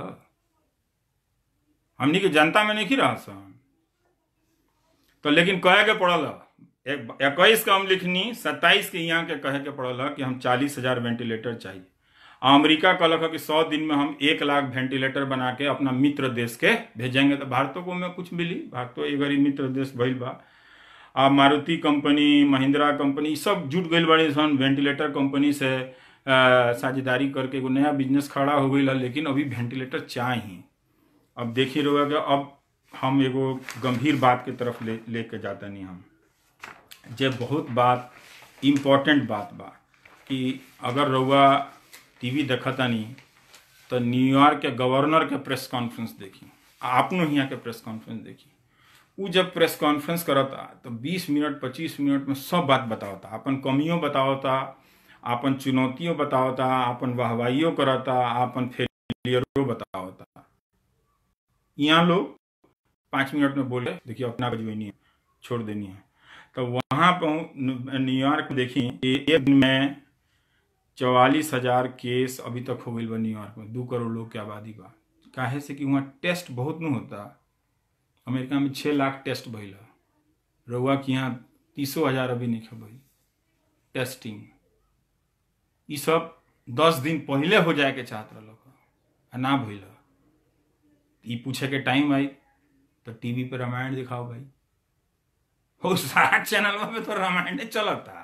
हमनी के जनता में नहीं रहा सन तो लेकिन कहे के पड़ल इक्कीस का हम लिखनी सत्ताईस के यहाँ के कहे के पड़ल कि हम चालीस हजार वेंटिलेटर चाहिए अमेरिका कहलक कि सौ दिन में हम एक लाख वेंटिलेटर बना के अपना मित्र देश के भेजेंगे तो भारतों को में कुछ मिली भारतो एक गरीब मित्र देश भइल बा आ मारुति कंपनी महिंद्रा कंपनी सब जुट गई बड़ी सन वेंटिलेटर कंपनी से साझेदारी करके एगो नया बिजनेस खड़ा हो गई लेकिन अभी वेंटिलेटर चाहिए अब देखिए रहोगा कि अब हम एगो गंभीर बात के तरफ ले लेके जाते नहीं हम जे बहुत बात इम्पोर्टेंट बात बा कि अगर रउआ टीवी देखता नहीं तो न्यूयॉर्क के गवर्नर के प्रेस कॉन्फ्रेंस देखी आपनो यहाँ के प्रेस कॉन्फ्रेंस देखी वो जब प्रेस कॉन्फ्रेंस करता तो 20 मिनट 25 मिनट में सब बात बतावता अपन कमियों बतावता अपन चुनौतियों बतावता अपन वाहवाइयों करता अपन फेलियरों बतावता यहाँ लोग पाँच मिनट में बोले देखिए अपना बजवनी है छोड़ देनी है तो वहाँ पर न्यूयॉर्क में देखी एक दिन में चौवालीस हजार केस अभी तक हो गई बा न्यूयॉर्क में दो करोड़ लोग की आबादी बा काहे से कि वहाँ टेस्ट बहुत न होता अमेरिका में छः लाख टेस्ट भइल रउआ के यहाँ तीसो हजार अभी नहीं भइल टेस्टिंग ये सब दस दिन पहले हो जाए के चाहत रहल आ ना भइल ई पूछे के टाइम आई तो टीवी पे रामायण दिखाओ भाई हो सारा चैनल में तो रामायण चलता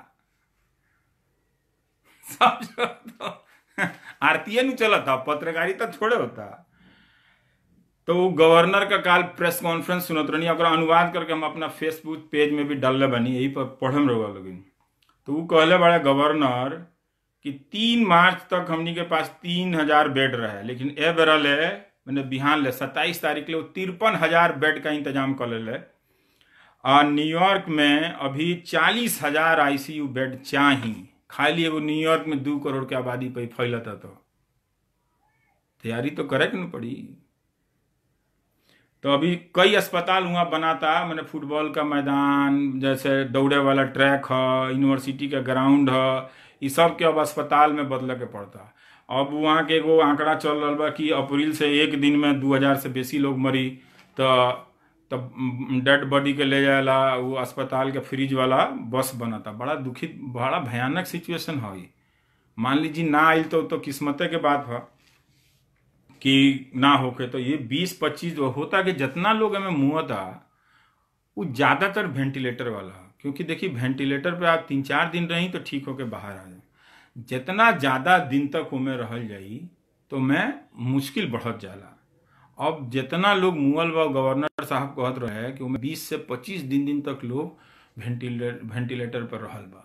सब तो आरतीय नु चलता पत्रकारिता थोड़े होता तो वो गवर्नर का काल प्रेस कॉन्फ्रेंस सुनत रहनी ओकरा अनुवाद करके हम अपना फेसबुक पेज में भी डालले बनी यही पर पढ़म रहुआ लोगिन तो वो कहले बड़े गवर्नर कि तीन मार्च तक हमनी के पास तीन हजार बेड रहे लेकिन ए बेरा ले मैंने बिहान ले सत्ताईस तारीख ले तिरपन हजार बेड का इंतजाम कर ले और न्यूयॉर्क में अभी चालीस हजार आईसीयू बेड चाही खाली एगो न्यूयॉर्क में दू करोड़ के आबादी पे फैलता तो तैयारी तो करे के न पड़ी तो अभी कई अस्पताल वहाँ बनाता मैंने फुटबॉल का मैदान जैसे दौड़े वाला ट्रैक है यूनिवर्सिटी का ग्राउंड है ये सब के अब अस्पताल में बदले के पड़ता अब वहाँ के एगो आंकड़ा चल रहा बा कि अप्रैल से एक दिन में दू हजार से बेसी लोग मरी तो तब डेड बॉडी के ले जाएला वो अस्पताल के फ्रिज वाला बस बनता बड़ा दुखित बड़ा भयानक सिचुएशन है ये मान लीजिए ना आयल तो तो किस्मते के बात है कि ना होके तो ये बीस पच्चीस होता कि जितना लोग हमें मुँह था वो ज़्यादातर वेंटिलेटर वाला है क्योंकि देखिए वेंटिलेटर पे आप तीन चार दिन रही तो ठीक होके बाहर आ जाए जितना ज़्यादा दिन तक उमें रहल जाई तो मैं मुश्किल बढ़त जाला अब जितना लोग मुअल बा गवर्नर साहब कहत रहे कि उमें बीस से पच्चीस दिन दिन तक लोग वेंटिलेटर वेंटिलेटर पर रहल बा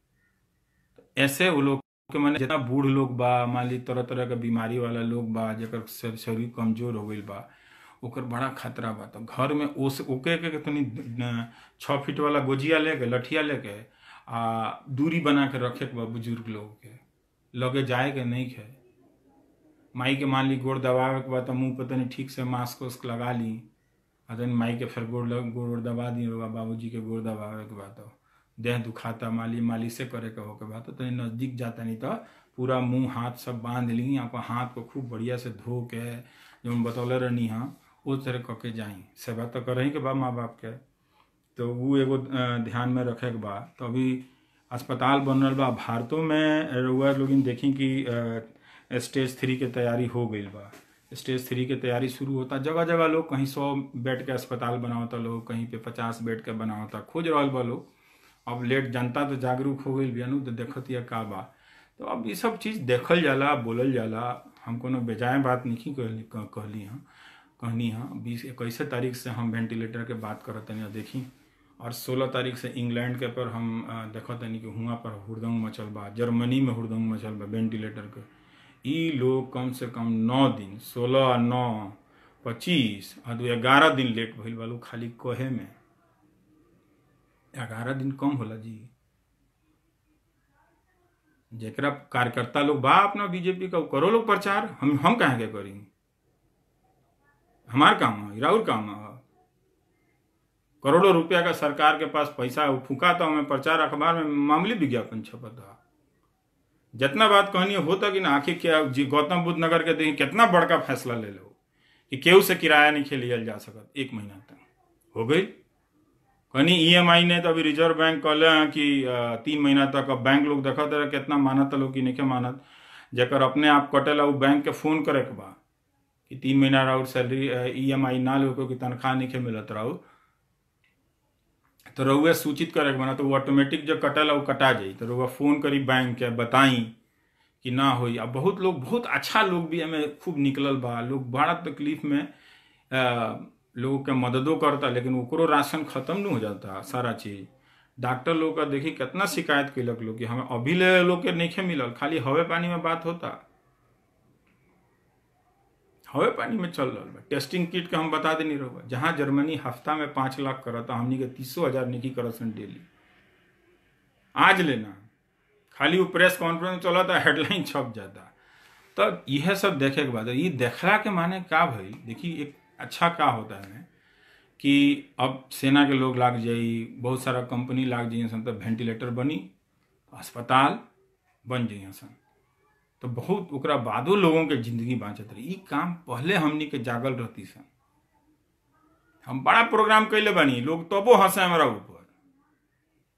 ऐसे वो लोग के माने जितना बूढ़ लोग बा मान ली तरह तरह के बीमारी वाला लोग बा जकर शरीर कमजोर हो गईल बा ओकर बड़ा खतरा बा तो घर में ओस ओके के तनी छः फीट वाला गोजिया लेके लठिया लेके आ दूरी बना के रखे के बा बुजुर्ग लोग के लगे जाए के नहीं खे माई के मान ली गोड़ दबावे के बाद तो मुंह पर तनी ठीक से मास्क उस्क लगा ली आ तनी माई के फिर गोड़ लग गोड़ दबा दी बाबू जी के गोड़ दबावे के बाद तो देह दुखाता माली माली से करे के हो के बाद तो तनी नज़दीक जाता नहीं तो पूरा मुंह हाथ सब बांध ली आपका हाथ को खूब बढ़िया से धो के जो हम बतौले रहनी हाँ वो तरह कऽ के जाई सेवा तो करही के बा माँ बाप के तो वो एगो ध्यान में रखे के बा तो अभी अस्पताल बन रहा बा भारतों में रउआ लोग देखी कि स्टेज थ्री के तैयारी हो गई बा स्टेज थ्री के तैयारी शुरू होता जगह जगह लोग कहीं सौ बेड के अस्पताल बनावता लोग कहीं पे पचास बेड के बनावता खोज रहा बा लोग अब लेट जनता तो जागरूक हो गई बियानु तो देखत या का बा तो अब ये सब चीज़ देखल जाला बोलल जाला हम कोनो बेजाय बात नहीं कहली कहली हाँ कहनी हाँ बीस इक्कीस तारीख से हम वेंटिलेटर के बात करत तनी देखी और सोलह तारीख से इंग्लैंड के पर हम देखत तनी कि हुआ पर हुड़दंग मचल बा जर्मनी में हुड़दंग मचल बा वेंटिलेटर के ई लोग कम से कम नौ दिन सोलह नौ पच्चीस और दो ग्यारह दिन लेट भइल बा लोग खाली कहे में ग्यारह दिन कम होला जी जेकरा कार्यकर्ता लोग बा अपना बीजेपी का करो लोग प्रचार हम हम कहाँ के करी हमार काम है राहुल काम है करोड़ों रुपया का सरकार के पास पैसा फूका तो हमें प्रचार अखबार में मामूली विज्ञापन छपता जितना बात कहनी होता कि ना आखिर क्या जी गौतम बुद्ध नगर के देखिए कितना बड़का फैसला ले लो कि केहू से किराया नहीं खेलियल जा सकत एक महीना तक हो गई कहीं ईएमआई ने तो अभी रिजर्व बैंक कहले हैं कि तीन महीना तक अब बैंक लोग देखत रहे कितना मानत लोग कि नहीं मानत जकर अपने आप कटेला वो बैंक के फोन करे के बा कि तीन महीना राउर सैलरी ई एम आई ना लो कि तनख्वाह नहीं मिलत रहू तो रउआ सूचित करे के बना तो वो ऑटोमेटिक जो कटेला वो कटा जाई तो रउआ फोन करी बैंक के बताई कि ना होई अब बहुत लोग बहुत अच्छा लोग भी हमें खूब निकलल बा लोग बड़ा तकलीफ में लोगों के मददो करता लेकिन ओकरो राशन खत्म नहीं हो जाता सारा चीज डॉक्टर लोग का देखी कितना शिकायत कैलक लोग कि हमें अभी ले लोग के नहीं मिलल खाली हवे पानी में बात होता हवे पानी में चल रहा बा टेस्टिंग किट के हम बता देनी रहुआ जहाँ जर्मनी हफ्ता में पाँच लाख करता हमनी के तीसो हजार निकी करसन डेली आज लेना खाली वो प्रेस कॉन्फ्रेंस चला था हेडलाइन छप जाता तो यह सब देखे के बाद ये देखला के माने का भाई देखिए एक अच्छा का होता है कि अब सेना के लोग लाग जाई बहुत सारा कंपनी लाग जाइए सन तो वेंटिलेटर बनी अस्पताल बन जाइए सन तो बहुत ओकरा बादो लोगों के जिंदगी बाँचत रही ई काम पहले हमनी के जागल रहती सन हम बड़ा प्रोग्राम कैले बनी लोग तबो हंसे हमारा ऊपर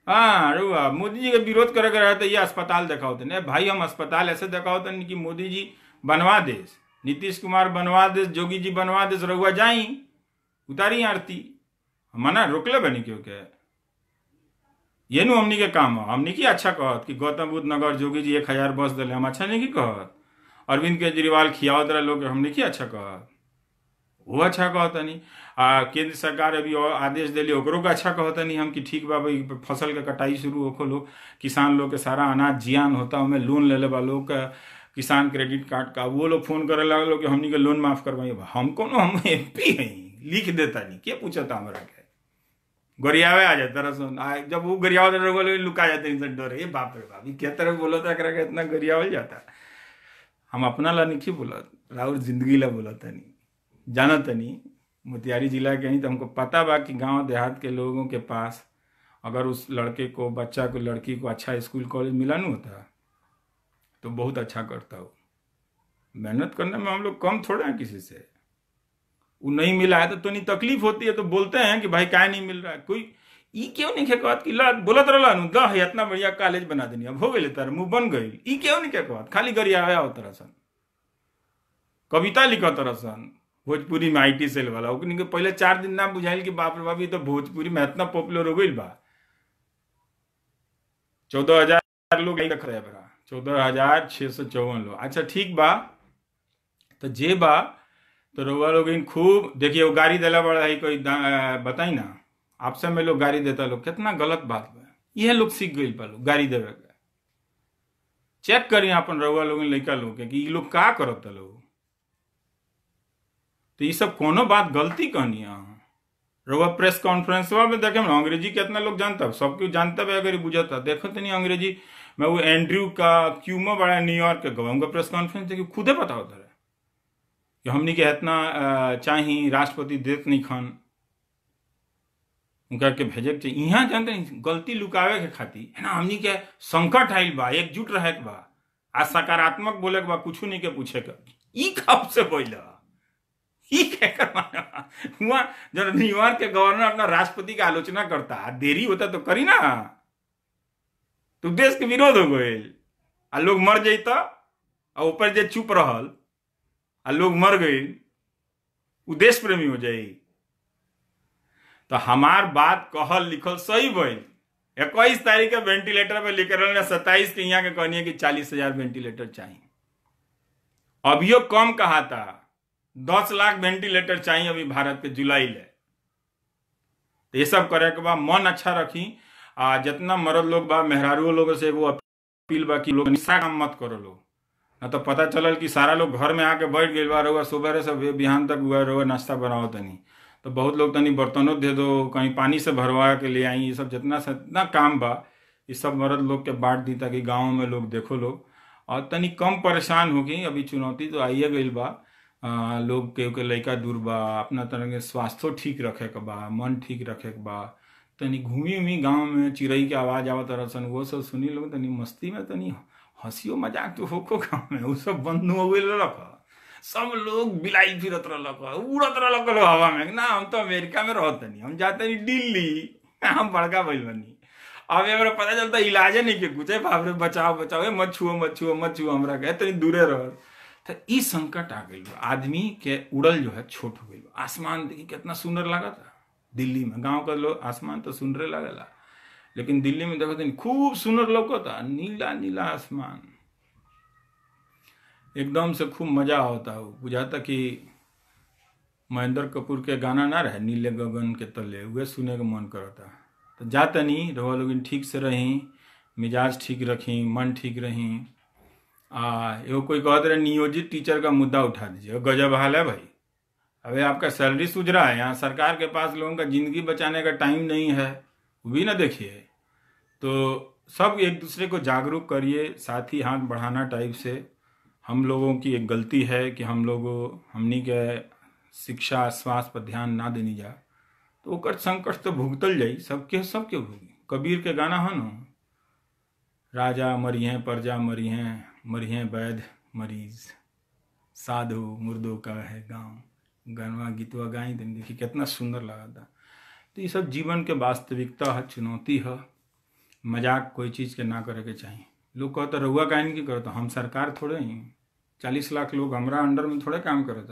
हाँ रुआ मोदी जी के विरोध करे के रहे तो ये अस्पताल दिखाओ थे भाई हम अस्पताल ऐसे दिखाओ थे कि मोदी जी बनवा देस नीतीश कुमार बनवा देस जोगी जी बनवा देस रहुआ जाई उतारी आरती मना रोकले बनी क्यों के ये नु हमनी के काम हो हमनी की अच्छा कहत कि गौतम बुद्ध नगर जोगी जी एक हजार बस दिले हम अच्छा नहीं की कहत अरविंद केजरीवाल खियावत रहे लोग हमनी की अच्छा कहत वो अच्छा कहतनी आ केंद्र सरकार अभी और आदेश दिली ओकरो के अच्छा कहतनी हम कि ठीक बा भाई फसल के कटाई शुरू होखो लोग किसान लोग के सारा अनाज जियान होता हमें लोन ले ले बा लोग का किसान क्रेडिट कार्ड का वो लोग फोन करे लगलो कि हमनी के लोन माफ करवाइए हम कोनो हम एम पी हई लिख देता नहीं के पूछता हमरा के गरियावे आ जाता रसन आ जब वो गरियाव रहे लुका जाते नहीं डर ये बाप रे बाप क्या तरह बोलो था करा के इतना गरियावल जाता हम अपना ला नहीं बोलत राउर जिंदगी ला बोलत नहीं जानत नहीं मोतिहारी जिला के नहीं तो हमको पता बा कि गांव देहात के लोगों के पास अगर उस लड़के को बच्चा को लड़की को अच्छा स्कूल कॉलेज मिला नहीं होता तो बहुत अच्छा करता हो मेहनत करने में हम लोग कम थोड़े हैं किसी से वो नहीं मिला है तो तो नहीं तकलीफ होती है तो बोलते हैं कि भाई क्या नहीं मिल रहा है कोई ई क्यों नहीं कहत कि ला बोलत रहला नु द है इतना बढ़िया कॉलेज बना देनी अब हो गई तार मुंह बन गई ई क्यों नहीं कहत खाली गरिया आया हो तरसन कविता लिखत तरसन भोजपुरी में आईटी सेल वाला ओकनी के पहले चार दिन ना बुझाइल कि बाप रे बाप ये तो भोजपुरी में इतना पॉपुलर हो गई बा चौदह हजार लोग देख रहे बरा चौदह हजार छः सौ चौवन लोग अच्छा ठीक बा तो जे बा तो रउआ लोग खूब देखिए वो गाड़ी दिला बड़ा है कोई बताई ना आपसे में लोग गाड़ी देता लोग कितना गलत बात बा यह लोग सीख गई बा लोग गाड़ी देवे के चेक करी अपन रउआ लोग लड़का लोग के कि ये लोग का करत लोग तो ये सब कोनो बात गलती कहनी है रउआ प्रेस कॉन्फ्रेंस में देखे ना अंग्रेजी कितना लोग जानता सब कुछ जानता भी अगर बुझता देखो तो नहीं अंग्रेजी मैं वो एंड्रयू का क्यूमो बड़ा न्यूयॉर्क के गवा उनका प्रेस कॉन्फ्रेंस देखिए खुदे पता होता है कि हमनी के इतना चाही राष्ट्रपति देत नहीं खान उनका के भेजे के चाहिए यहाँ जानते नहीं गलती लुकावे के खातिर है ना हमनी के संकट आयल बा एकजुट रहे के बा आ सकारात्मक बोले के बा कुछ नहीं के पूछे के ई कब से बोला ई हुआ जब न्यूयॉर्क के गवर्नर अपना राष्ट्रपति की आलोचना करता देरी होता तो करी ना तो देश के विरोध हो गए आ लोग मर जैता आ ऊपर जे चुप रहल आ लोग मर गए उ देश प्रेमी हो जाई तो हमार बात कहल लिखल सही भइल इक्कीस तारीख के वेंटिलेटर पे लिखे रहे सत्ताईस के यहाँ के कहनी कि चालीस हजार वेंटिलेटर चाहिए अभियो कम कहा था दस लाख वेंटिलेटर चाहिए अभी भारत के जुलाई ले तो ये सब करे के बाद मन अच्छा रखी आ जितना मर्द लोग बा मेहरारू लोग से एगो अपील बा कि लोग निशा काम मत करो लोग ना तो पता चलल कि सारा लोग घर में आके बैठ गए बा रहुआ सुबह से बिहान तक हुआ रहुआ नाश्ता बनाओ तनी तो बहुत लोग तनी बर्तनों दे दो कहीं पानी से भरवा के ले आई ये सब जितना से इतना काम बा ये सब मर्द लोग के बांट दी ताकि गाँव में लोग देखो लोग और तनी कम परेशान हो गई अभी चुनौती तो आइए गई बा आ, लोग के, के लड़का दूर बा अपना तरह के स्वास्थ्य ठीक रखे के बा मन ठीक रखे के बा तनी घूमी उमी गाँव में चिड़ई के आवाज आवत रहसन वो सब सुनी लोग तनी मस्ती में तनी हंसियो मजाक तो होको गाँव में वो सब बंद हो गई रख सब लोग बिलाई फिरत रहलक उड़त रहलक हवा में ना हम तो अमेरिका में रहते नहीं हम जाते नहीं दिल्ली हम बड़का भइल बनी अब हमरा पता चलता इलाजे नहीं के कुछ बाप रे बचाओ बचाओ मत छुओ मत छुओ मत छुओ हमरा के तनी दूरे रह तो ई संकट आ गई आदमी के उड़ल जो है छोट हो गई आसमान देखी कितना सुंदर लगा था दिल्ली में गांव का लोग आसमान तो सुंदर लगेला लेकिन दिल्ली में देखो तो खूब सुंदर लौकता नीला नीला आसमान एकदम से खूब मजा होता हो बुझाता कि महेंद्र कपूर के गाना ना रहे नीले गगन के तले वह सुने का मन करता तो जाता नहीं रहो लोग ठीक से रही मिजाज ठीक रखी मन ठीक रही आ एगो कोई कहते रहे नियोजित टीचर का मुद्दा उठा दीजिए गजब हाल है भाई अबे आपका सैलरी सूझ रहा है यहाँ सरकार के पास लोगों का ज़िंदगी बचाने का टाइम नहीं है वो भी ना देखिए तो सब एक दूसरे को जागरूक करिए साथ ही हाथ बढ़ाना टाइप से हम लोगों की एक गलती है कि हम लोग हमनी के शिक्षा स्वास्थ्य पर ध्यान ना देनी जा तो ओकर संकट तो भुगतल जाई सबके सबके भुगी कबीर के गाना है ना राजा मरी हैं प्रजा मरी हैं मरी हैं वैध मरीज साधु मुर्दों का है गांव गनवा गीतवा गाई दिन देखिए कितना सुंदर लगा था तो ये सब जीवन के वास्तविकता है चुनौती है मजाक कोई चीज़ के ना करे के चाहिए लोग कहते रहुआ काहे की करता हम सरकार थोड़े ही चालीस लाख लोग हमरा अंडर में थोड़े काम करता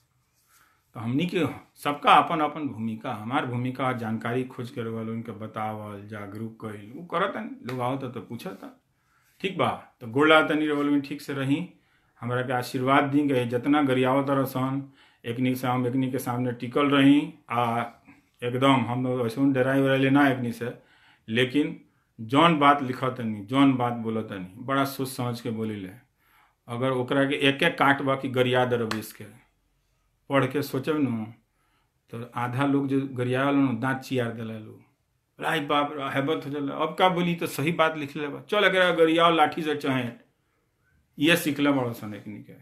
तो हमनी के सबका अपन अपन भूमिका हमार भूमिका जानकारी खोज के रवल उनके बतावल जागरूक कइल वो करता लोग आवता तो पूछता ठीक बा तो गोला तनी रवल में ठीक से रही हमरा के आशीर्वाद दी गए जितना गरियावत तरसन एकनी से हम एकनी के सामने टिकल रही आ एकदम हम वैसे डराई उराई ना एकनी से लेकिन जौन बात लिखत तनी जौन बात बोलत तनी बड़ा सोच समझ के बोली ले अगर ओकरा के एक एक काट बा कि गरिया दरवेश के पढ़ के सोचब न तो आधा लोग जो गरिया न दांत चियार दिला लोग राय बाप रे, हैबत हो जाला अब का बोली तो सही बात लिख ले बा चल अगर गरियाओ लाठी से चहेट ये सीखले बड़ो सन एकनी के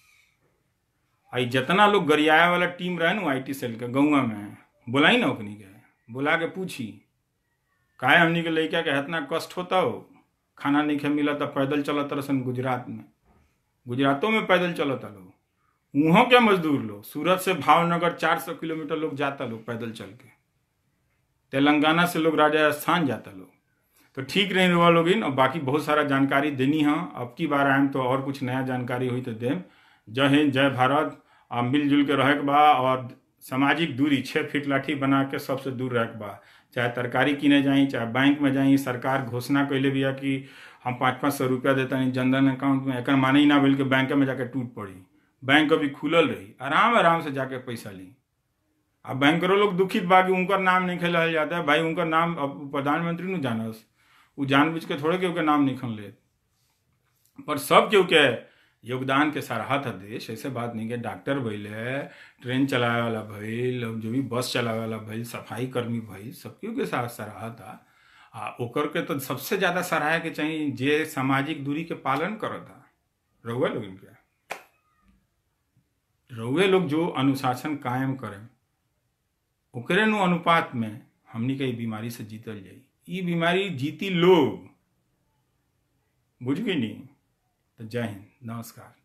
आई जितना लोग गरियाए वाला टीम रहे ना आई टी सेल के गौवा में बुलाई ना ओकनी के बुला के पूछी काहे हमनी के लड़का के इतना कष्ट होता हो खाना नहीं खे मिला तो पैदल चलत रसन गुजरात में गुजरातों में पैदल चलता लोग वहाँ के मजदूर लोग सूरत से भावनगर 400 किलोमीटर लोग जाता लोग पैदल चल के तेलंगाना से लोग राजस्थान जाता लोग तो ठीक रही रुआ लोग और बाकी बहुत सारा जानकारी देनी है अब की बार आएम तो और कुछ नया जानकारी हुई तो देम जय हिंद जय भारत आ मिलजुल के रहे के बा और सामाजिक दूरी छः फीट लाठी बना के सबसे दूर रहे के बा चाहे तरकारी किने जाई चाहे बैंक में जाई सरकार घोषणा कैले बिया कि हम पाँच पाँच सौ रुपया देता नहीं जनधन अकाउंट में एक माने ही ना भेल कि बैंक में जाके टूट पड़ी बैंक अभी खुलल रही आराम आराम से जाके पैसा ली अब बैंकरो लोग दुखित बा कि उनकर नाम नहीं खेलल जाता है भाई उनकर नाम अब प्रधानमंत्री नु जानस उ जानबूझ के थोड़े केहू के नाम नहीं खन ले पर सब केहू के योगदान के सराहत है देश ऐसे बात नहीं के डॉक्टर भइले ट्रेन चलावे वाला भइल जो भी बस चलावे वाला भइल सफाई कर्मी भइल सब केहू के साथ सराहत है आ ओकर के तो सबसे ज्यादा सराहे के चाहिए जे सामाजिक दूरी के पालन करता रहुआ लोग इनके रउए लोग जो अनुशासन कायम करें ओकरे नु अनुपात में हमनी के ई बीमारी से जीतल जाई ई बीमारी जीती लोग बुझ गई नहीं तो जय हिंद नमस्कार